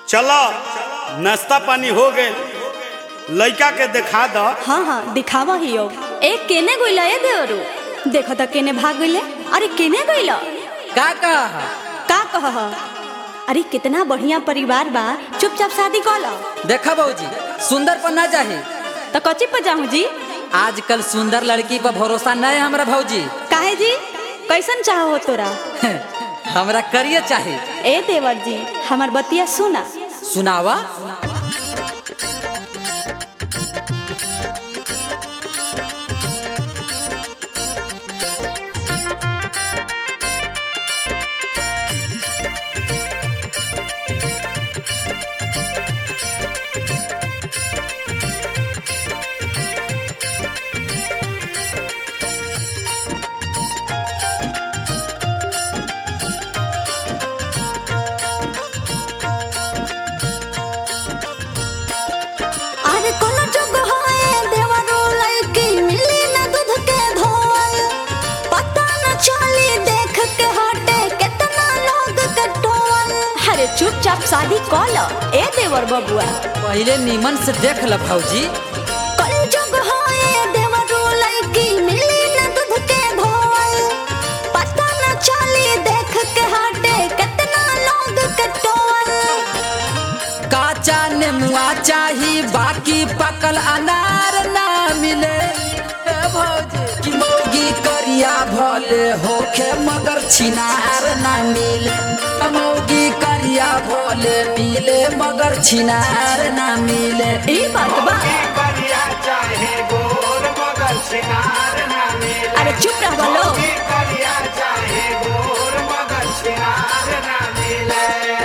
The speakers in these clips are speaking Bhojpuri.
चलो नाश्ता पानी हो गए लड़का के दिखा द हाँ हाँ दिखावा ही हो ए केने गइला ए देवरू देखो त केने भाग गइले अरे केने गइला का कहा का कह अरे कितना बढ़िया परिवार बा चुपचाप शादी कर लो देखा बहूजी सुंदर पर ना चाही तो कच्ची पर जाऊं जी आजकल सुंदर लड़की पर भरोसा नहीं है हमरा भौजी काहे जी कैसन चाह हो तोरा हमरा करिए चाही ए देवर जी हमार बतिया सुना सुनावा अरे कोला जग होए देवरो लड़की मिली ना दूध के धोल पता न चली देख के हटे कितना लोग के टोल अरे चुपचाप शादी कर लो ए देवर बबुआ पहले नीमन से देख ल भौजी कल जग होए देवरो लड़की मिली ना दूध के धोल पता न चली देख के हटे कितना लोग के टोल काचा नेमुआ चाही बाकी पकल अनार ना मिले ए भौजी कि मौगी करिया भले होखे मगर छिनार ना मिले ए मौगी करिया भले मिले मगर छिनार ना मिले ई बात बा करिया चाहे गोर मगर सिनार ना मिले अरे चुप रह बोलो करिया चाहे गोर मगर सिनार ना मिले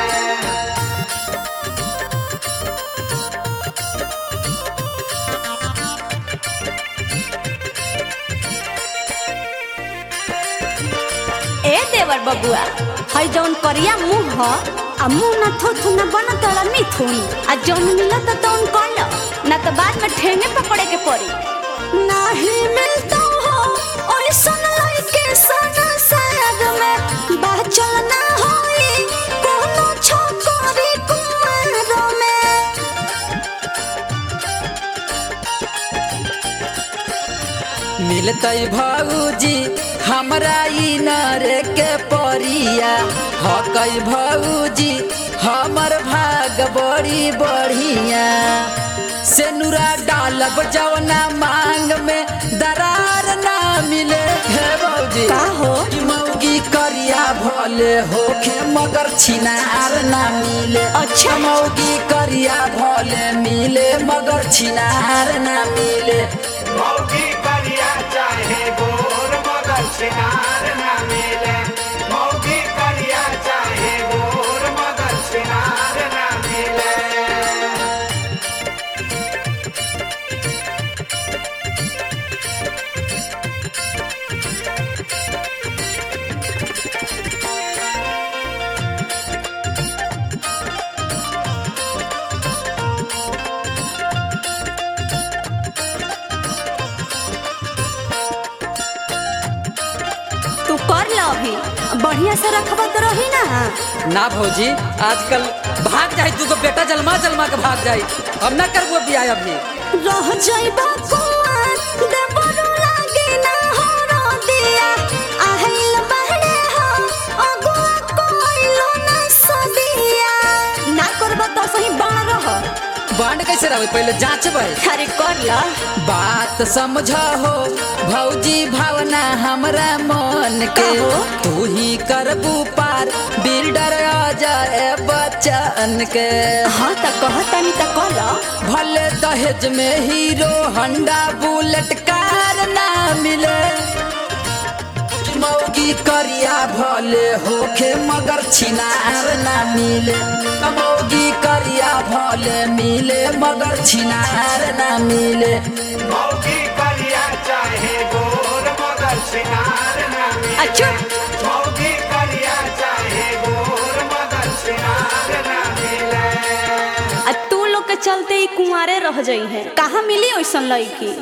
ए देवर बबुआ हई जौन करिया मुंह ह आ मुंह ना थो थो ना बन तड़ा मिथुन आ जौन मिलत तौन कर लो ना तो बाद में ठेंगे पकड़े के पड़ी नाही मिलता हो और सुन लाई के सना सर में बाचल ना होई कोनो छोकरी कुमार में मिलतै भौजी हमरा ई नरे के परिया हकै भौजी हमर भाग बड़ी बढ़िया से नुरा डालब जवना मांग में दरार ना मिले हे भौजी का हो? कि मौगी करिया भले होखे मगर छिनार ना मिले अच्छा। मौगी करिया भले मिले मगर छिनार ना मिले मौकी करिया चाहे गोर मगर सिनार ना मिले मौकी करिया चाहे गोर मगर सिनार ना मिले तू कर लो अभी बढ़िया से रखबा तो रही ना ना भौजी आजकल भाग जाई तू बेटा जलमा जलमा के भाग जाई अब ना करबो बियाह अभी रह जाइबा कुआं देवरो लागे ना हो रो दिया आहिल बहरे हो अगुआ कोइलो ना सदिया ना करबा तो सही बाण रह बांड कैसे रहो पहले जांचबै अरे कर ला बात समझ हो भौजी भावना हमरा मन के का हो? तू ही करबू पार बिल्डर आ जाए बच्चन के हाँ त कहतानी त कर ला भले दहेज में हीरो हंडा बुलेट कार ना मिले मौगी करिया भले होखे मगर छिनार ना मिले मौगी करिया भले मिले मगर छिनार ना मिले मौकी करिया चाहे गोर मगर सिनार ना मिले अच्छा मौकी करिया चाहे गोर मगर सिनार ना मिले आ तू लोग के चलते ही कुंवारे रह जाई है कहाँ मिली ओइसन लड़की